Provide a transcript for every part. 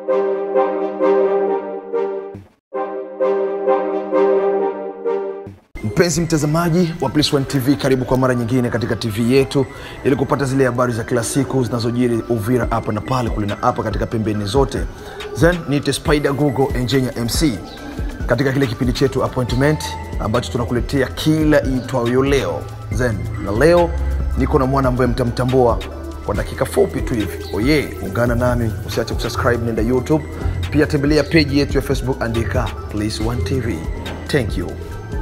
Mpenzi mtazamaji wa Plus One TV, karibu kwa mara nyingine katika TV yetu ili kupata zile habari za kila siku zinazojiri Uvira hapa na pale kule na hapa katika pembeni zote. Then niite Spider Google Engineer MC katika kile kipindi chetu Appointment ambacho tunakuletea kila iitwayo leo. Then na leo niko na mwana ambaye mtamtambua kwa dakika fupi tu hivi. Oye, ungana nami, usiache kusubscribe, nenda YouTube, pia tembelea page yetu ya Facebook, andika Plus One TV. Thank you.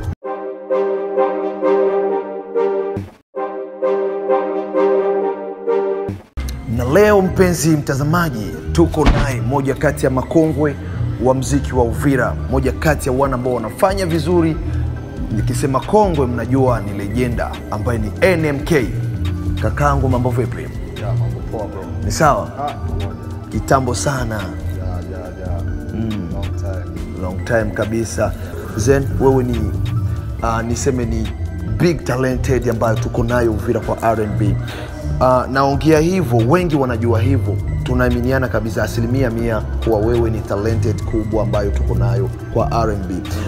na leo mpenzi mtazamaji tuko naye moja kati ya makongwe wa mziki wa uvira moja kati ya wana ambao wanafanya vizuri nikisema kongwe mnajua ni lejenda ambaye ni nmk kakaangu mambo vipi Ya, mambo poa bro. ni sawa Ah, moja. kitambo sana Ya, ya, ya. Long time. long time kabisa zen wewe ni uh, niseme ni big talented ambayo tuko nayo uvira kwa rnb uh, naongea hivyo wengi wanajua hivyo tunaaminiana kabisa asilimia mia kuwa wewe ni talented kubwa ambayo tuko nayo kwa rnb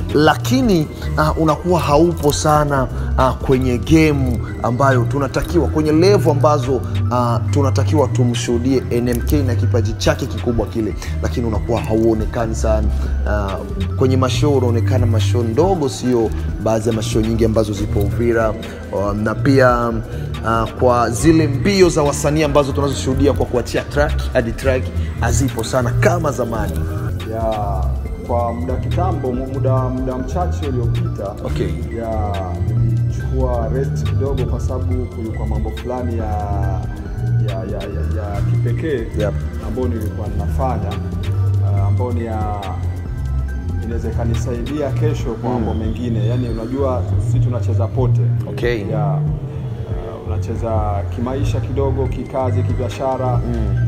lakini uh, unakuwa haupo sana uh, kwenye gemu ambayo tunatakiwa kwenye levo ambazo uh, tunatakiwa tumshuhudie nmk na kipaji chake kikubwa kile lakini unakuwa hauonekani sana uh, kwenye mashoo unaonekana mashoo ndogo sio baadhi ya mashoo nyingi ambazo zipo uvira uh, na pia uh, kwa zile mbio za wasanii ambazo tunazoshuhudia kwa kuachia track hadi track hazipo sana kama zamani Ya, kwa muda kitambo mu- muda muda mchache uliopita Okay. ya nilichukua rest kidogo kwa sababu kulikuwa mambo fulani ya ya, ya, ya, ya kipekee Yep. ambayo nilikuwa ninafanya uh, ambayo ni ya inaweza ikanisaidia kesho kwa mambo mengine yaani unajua sisi tunacheza pote Okay. ya uh, unacheza kimaisha kidogo kikazi kibiashara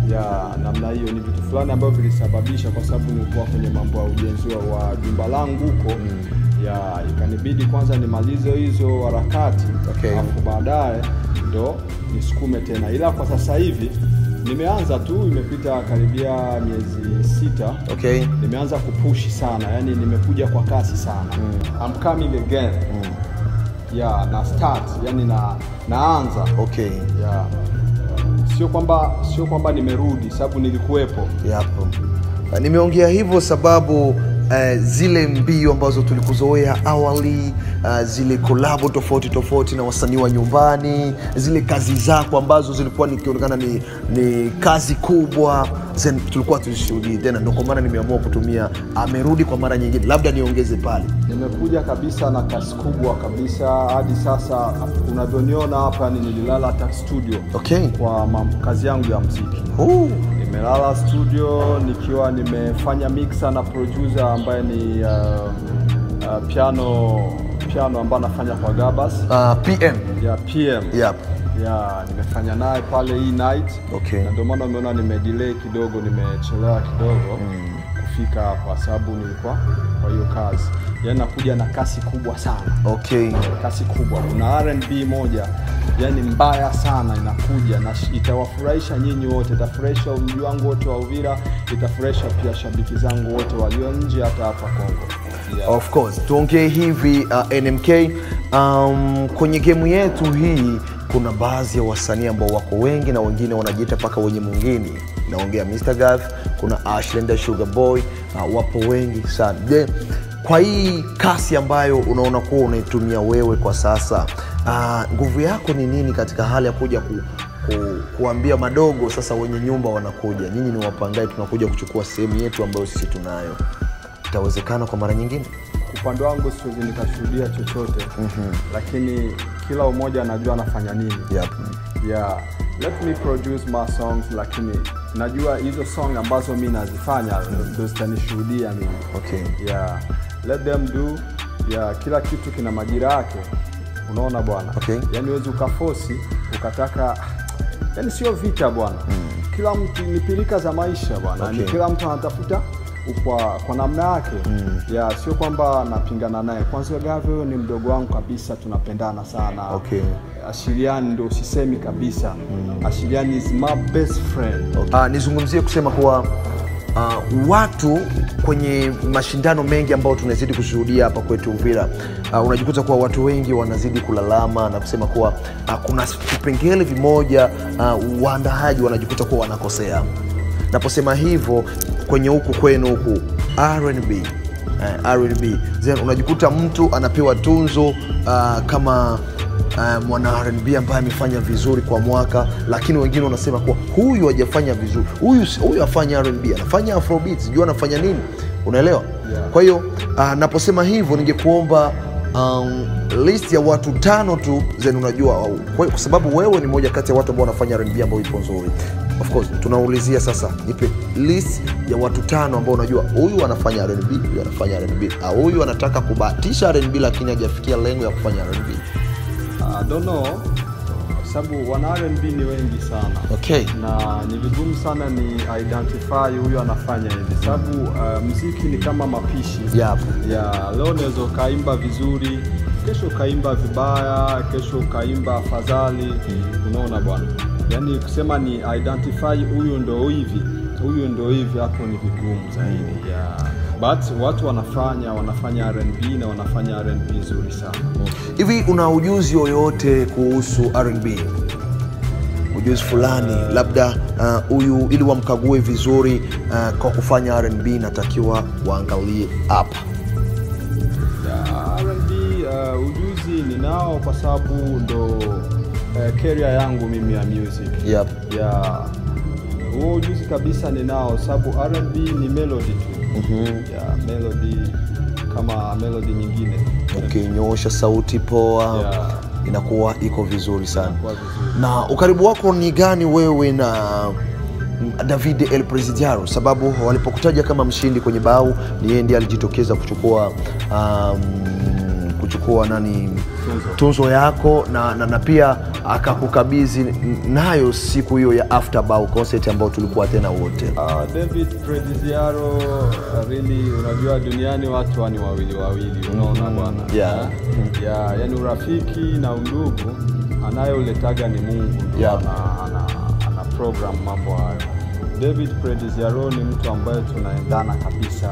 ya namna hiyo ni vitu fulani ambavyo vilisababisha kwa sababu nilikuwa kwenye mambo ya ujenzi wa- wa jumba langu huko ya ikanibidi kwanza nimalize hizo harakati Okay. alafu baadaye ndo nisukume tena ila kwa sasa hivi nimeanza tu imepita karibia miezi sita okay nimeanza kupushi sana yani nimekuja kwa kasi sana I'm coming again yeah, na start yani na naanza okay yeah. sio kwamba sio kwamba nimerudi sababu nilikuwepo yapo Uh, nimeongea hivyo sababu uh, zile mbio ambazo tulikuzoea awali uh, zile kolabo tofauti tofauti na wasanii wa nyumbani zile kazi zako ambazo zilikuwa nikionekana ni, ni kazi kubwa zen, tulikuwa tuzishuhudii tena ndo kwa maana nimeamua kutumia amerudi kwa mara nyingine labda niongeze pale nimekuja kabisa na kasi kubwa kabisa hadi sasa unavyoniona hapa yani nililala hata studio okay kwa mam- kazi yangu ya mziki uh, nimelala studio nikiwa nimefanya mixer na producer ambaye ni uh, uh, piano piano ambaye anafanya kwa Gabas uh, pm ya PM yep. ya nimefanya naye pale hii night Okay. na ndio maana umeona nimedelay kidogo nimechelewa kidogo kufika hapa sababu nilikuwa kwa hiyo kazi yaani nakuja na kasi kubwa sana okay kasi kubwa kuna R&B moja yani mbaya sana inakuja na sh- itawafurahisha nyinyi wote itafurahisha mji wangu wote wa Uvira itafurahisha pia shabiki zangu wote walio nje hata hapa Kongo yeah. of course tuongee hivi uh, nmk um, kwenye gemu yetu hii kuna baadhi ya wasanii ambao wako wengi na wengine wanajiita mpaka wenye mwingine naongea Mr. Gav, kuna Ashlenda Sugar Boy uh, wapo wengi sana je kwa hii kasi ambayo unaona kuwa unaitumia wewe kwa sasa uh, nguvu yako ni nini katika hali ya kuja ku, ku, kuambia madogo sasa wenye nyumba wanakuja nyinyi ni wapangaji tunakuja kuchukua sehemu yetu ambayo sisi tunayo itawezekana kwa mara nyingine upande wangu siwezi nikashuhudia chochote mm-hmm. lakini kila umoja anajua anafanya nini yep. yeah let me produce my songs lakini najua hizo song ambazo mi nazifanya ndo zitanishuhudia mimi okay. yeah let them do yeah kila kitu kina majira yake unaona bwana Okay. yani huwezi ukafosi ukataka yani sio vita bwana mm. kila mtu ni pilika za maisha bwana Okay. ni kila mtu anatafuta kwa, kwa namna yake mm. ya sio kwamba napingana naye kwanza gave huyo ni mdogo wangu kabisa tunapendana sana Okay. ashiriani ndo usisemi kabisa mm. ashiriani is my best friend Uh, nizungumzie kusema kuwa uh, watu kwenye mashindano mengi ambayo tunazidi kushuhudia hapa kwetu Uvira, uh, unajikuta kuwa watu wengi wanazidi kulalama na kusema kuwa uh, kuna vipengele vimoja uh, waandaaji wanajikuta kuwa wanakosea. Naposema hivyo kwenye huku kwenu huku R&B eh, R&B then unajikuta mtu anapewa tunzo uh, kama uh, mwana R&B ambaye amefanya vizuri kwa mwaka, lakini wengine wanasema kuwa huyu hajafanya vizuri, huyu si- huyu afanya R&B, anafanya afrobeat, sijui anafanya nini, unaelewa? Yeah. Kwa hiyo uh, naposema hivyo ningekuomba um, list ya watu tano tu zen unajua au- kwa, kwa sababu wewe ni moja kati ya watu ambao wanafanya R&B ambao ipo nzuri of course tunaulizia sasa nipe list ya watu tano ambao unajua huyu anafanya R&B huyu anafanya R&B au huyu anataka kubahatisha R&B lakini hajafikia lengo ya kufanya R&B I don't know sababu wana R&B ni wengi sana okay na ni vigumu sana ni identify huyu anafanya hivi sababu uh, mziki ni kama mapishi Yep. ya leo unaweza ukaimba vizuri kesho ukaimba vibaya kesho ukaimba afadhali unaona bwana yaani kusema ni identify huyu ndo hivi huyu ndo hivi hapo ni vigumu zaidi ya but watu wanafanya wanafanya R&B na wanafanya R&B nzuri sana hivi una ujuzi yoyote kuhusu R&B ujuzi fulani labda uh, huyu ili wamkague vizuri uh, kwa kufanya R&B natakiwa waangalie hapa Ya, R&B uh, ujuzi ninao kwa sababu ndo uh, career yangu mimi ya music yep. ya huo ujuzi kabisa ninao sababu R&B ni melody tu Mhm. ya melody kama melody nyingine ukinyoosha sauti poa Yeah. inakuwa iko vizuri sana Inakuwa vizuri. na ukaribu wako ni gani wewe na mm, David El Presidiaro sababu walipokutaja kama mshindi kwenye bau ni yeye ndiye alijitokeza kuchukua um, kuchukua nani Tunzo. tunzo yako na, na, na pia akakukabidhi nayo siku hiyo ya after bau concert ambayo tulikuwa tena wote Uh, David Prediziaro uh, really unajua duniani watu wa ni wawili wawili unaona bwana Yeah. Eh? yeah, yani urafiki na undugu anayoletaga ni Mungu ndio Yeah. ana, ana, ana program mambo hayo David Prediziaro ni mtu ambaye tunaendana kabisa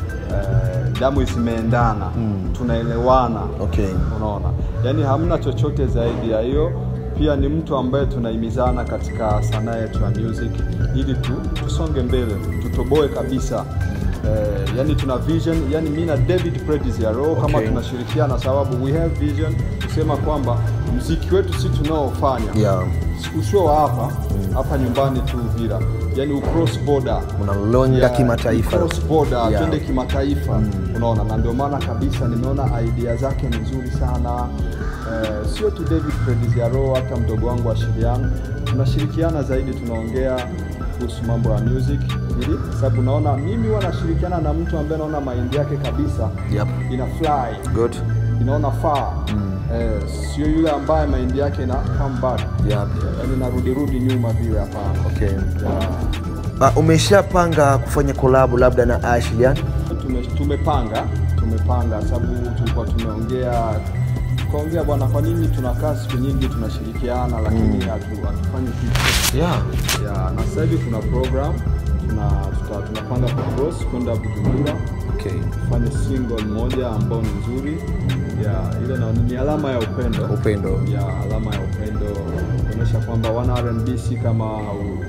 eh, damu zimeendana tunaelewana Okay. unaona yaani hamna chochote zaidi ya hiyo pia ni mtu ambaye tunahimizana katika sanaa yetu ya music ili tu, tusonge mbele tutoboe kabisa eh, yani tuna vision yani mi na david Prediziaro kama Okay. tunashirikiana sababu we have vision kusema kwamba mziki wetu si tunaofanya Yeah. usio wa hapa hapa nyumbani tu Uvira yani ucross border Unalonga kimataifa. cross border Yeah. twende kimataifa unaona na ndio maana kabisa nimeona idea zake ni nzuri sana eh, sio tu David Prediziaro hata mdogo wangu Ashilian tunashirikiana zaidi tunaongea kuhusu mambo ya music ili sababu naona mimi huwa nashirikiana na mtu ambaye naona mind yake kabisa Yep. ina fly Good. inaona faa eh, sio yule ambaye mind yake ina come back Yep. yani narudi rudi nyuma vile hapana Okay. yeah. Uh, umeshapanga kufanya kolabu labda na Ashlian? tume, tumepanga tumepanga sababu tulikuwa tumeongea tukaongea bwana kwa nini tunakaa siku nyingi tunashirikiana lakini hatu- hatufanyi kitu Yeah. ya na sasa hivi kuna program tuna tuta, tunapanga kucross kwenda Bujumbura Okay. tufanye single moja ambao ni nzuri ya ile na, ni alama ya upendo Upendo. ya alama ya upendo kuonyesha kwamba wana R&B si kama u-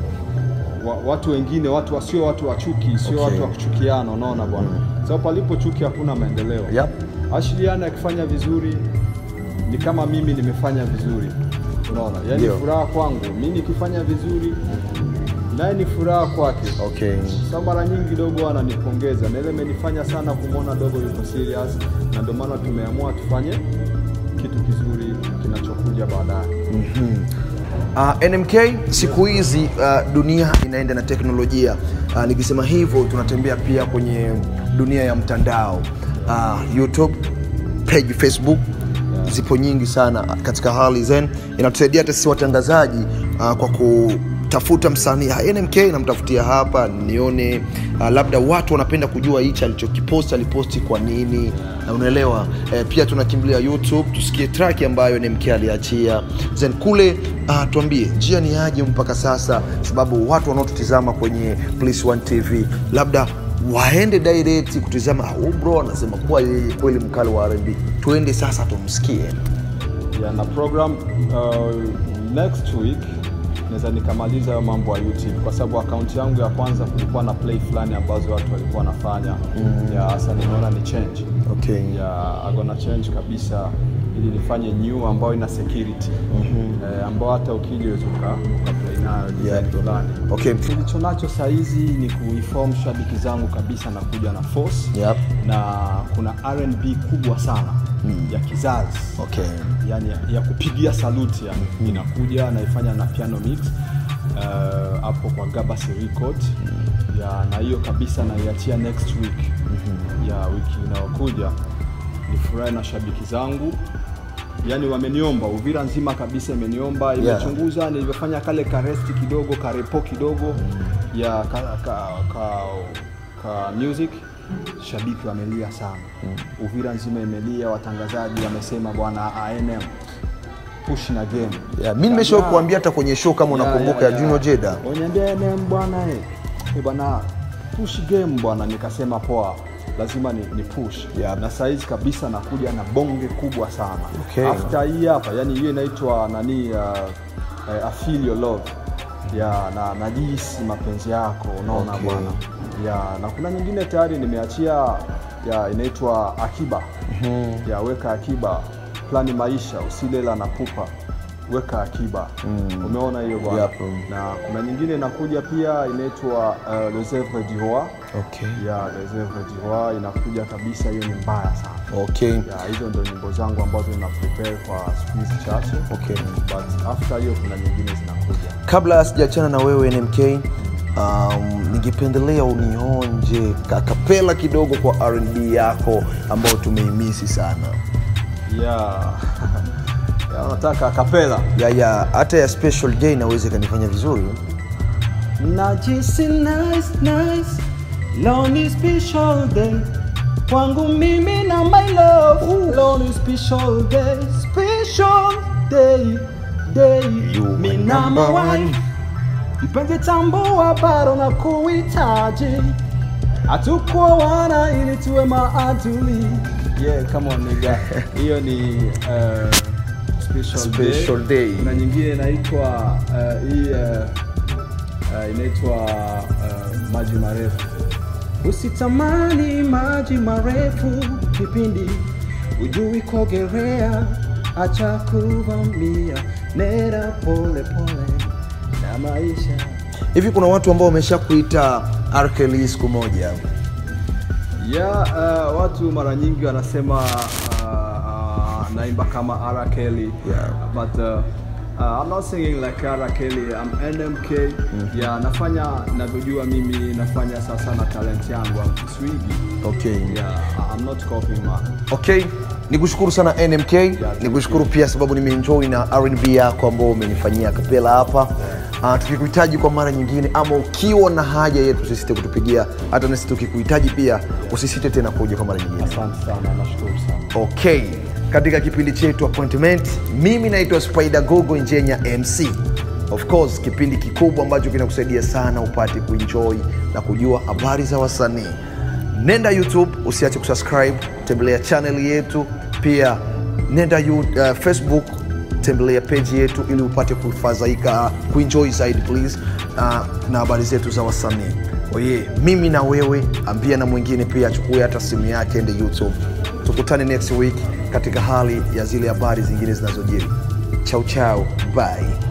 wa, watu wengine watu wasio watu wa chuki sio Okay. watu wa kuchukiana unaona bwana sababu palipo chuki hakuna maendeleo Yep. Ashliana akifanya vizuri ni kama mimi nimefanya vizuri unaona yaani Ndio. furaha kwangu mi nikifanya vizuri naye ni furaha kwake Okay. sa mara nyingi dogo ananipongeza na ile imenifanya sana kumwona dogo yuko serious na ndio maana tumeamua tufanye kitu kizuri kinachokuja baadaye Uh, NMK siku hizi uh, dunia inaenda na teknolojia. Uh, nikisema hivyo tunatembea pia kwenye dunia ya mtandao. Uh, YouTube, page Facebook zipo nyingi sana katika hali zen, inatusaidia hata sisi watangazaji uh, kwa tafuta msanii ah, NMK namtafutia hapa nione uh, labda watu wanapenda kujua hichi alichokiposti aliposti kwa nini na unaelewa eh, pia tunakimbilia youtube tusikie track ambayo NMK aliachia then kule uh, tuambie njia ni aje mpaka sasa sababu watu wanaotutizama kwenye Police One TV labda waende direct kutizama ah, huyu bro anasema kuwa yeye kweli mkali wa R&B tuende sasa tumsikie ya na program uh, next week naweza nikamaliza hayo mambo ya YouTube kwa sababu akaunti yangu ya kwanza kulikuwa na play fulani ambazo watu walikuwa wanafanya mm. ya sasa nimeona ni change okay. ya agona change kabisa ili nifanye new ambayo ina security mm-hmm. eh, ambao hata ukija uweze uka uka play nayo design Yeah. fulani Okay. kilicho nacho sahizi ni kuinform shabiki zangu kabisa na kuja na force Yep. na kuna R&B kubwa sana mm. ya kizazi Okay. yani ya, ya kupigia saluti yani mm. inakuja naifanya na piano mix uh, hapo kwa Gabas Record mm. ya na hiyo kabisa naiachia next week mm-hmm. ya wiki inayokuja nifurahi na shabiki zangu yani wameniomba Uvira nzima kabisa imeniomba imechunguza nilivyofanya kale karesti kidogo karepo kidogo mm. ya ka, ka, ka, ka music shabiki wamelia sana mm. Uvira nzima imelia, watangazaji wamesema bwana ANM push na game Yeah, mi nimesha kuambia hata kwenye show kama unakumbuka ya Junior Jeda Waniambia ANM bwana eh eh bwana push game bwana, nikasema poa lazima ni, ni push Yeah. na saizi kabisa nakuja na bonge kubwa sana Okay. after hii hapa yani hiyo inaitwa nani uh, uh, I feel your love ya na najisi mapenzi yako unaona Okay. bwana ya na kuna nyingine tayari nimeachia ya inaitwa akiba mm-hmm. ya weka akiba plani maisha usilela na pupa weka akiba mm. umeona hiyo bwana Yep. na kuna nyingine inakuja pia inaitwa uh, les œuvres du roi okay. ya les œuvres du roi inakuja kabisa hiyo ni mbaya sana Okay. ya hizo ndo nyimbo zangu ambazo nina prepare kwa siku hizi chache Okay. but after hiyo kuna nyingine zinakuja kabla sijaachana na wewe NMK um, ningependelea unionje kakapela kidogo kwa R&B yako ambayo tumeimisi sana ya ya nataka kapela ya ya hata ya special day naweza ikanifanya vizuri najisi nice nice leo ni special day kwangu mimi na my love leo ni special day special day day You mi my na number my one. wife mpenzi tambua bado na kuhitaji hatukuoana ili tuwe maadui yeah come on nigga hiyo ni uh, special, Special day. kuna nyingine inaitwa uh, hii uh, uh, inaitwa uh, maji marefu usitamani maji marefu kipindi ujui kuogelea acha kuvamia nera pole pole na maisha hivi kuna watu ambao wamesha kuita R. Kelly siku moja ya uh, watu mara nyingi wanasema uh, uh, naimba kama R. Kelly Yeah. but uh, uh, I'm not singing like R. Kelly I'm NMK mm-hmm. yeah, nafanya navyojua mimi nafanya sasa na talent yangu I'm swigi okay. yeah, I'm not copying man okay nikushukuru sana nmk nikushukuru pia sababu nimeenjoy na rnb yako ambao umenifanyia kapela hapa uh, tukikuhitaji kwa mara nyingine ama ukiwa na haja yetu usisite kutupigia hata nasi tukikuhitaji pia usisite tena kuja kwa mara nyingine asante sana nashukuru sana okay katika kipindi chetu appointment mimi naitwa spider gogo njenya mc of course kipindi kikubwa ambacho kinakusaidia sana upate kuenjoy na kujua habari za wasanii nenda youtube usiache kusubscribe tembelea channel yetu pia nenda you, uh, facebook tembelea page yetu ili upate kufadhaika kuenjoy zaidi please uh, na habari zetu za wasanii oye mimi na wewe ambia na mwingine pia achukue hata simu yake ende youtube tukutane next week katika hali ya zile habari zingine zinazojiri chau chau bye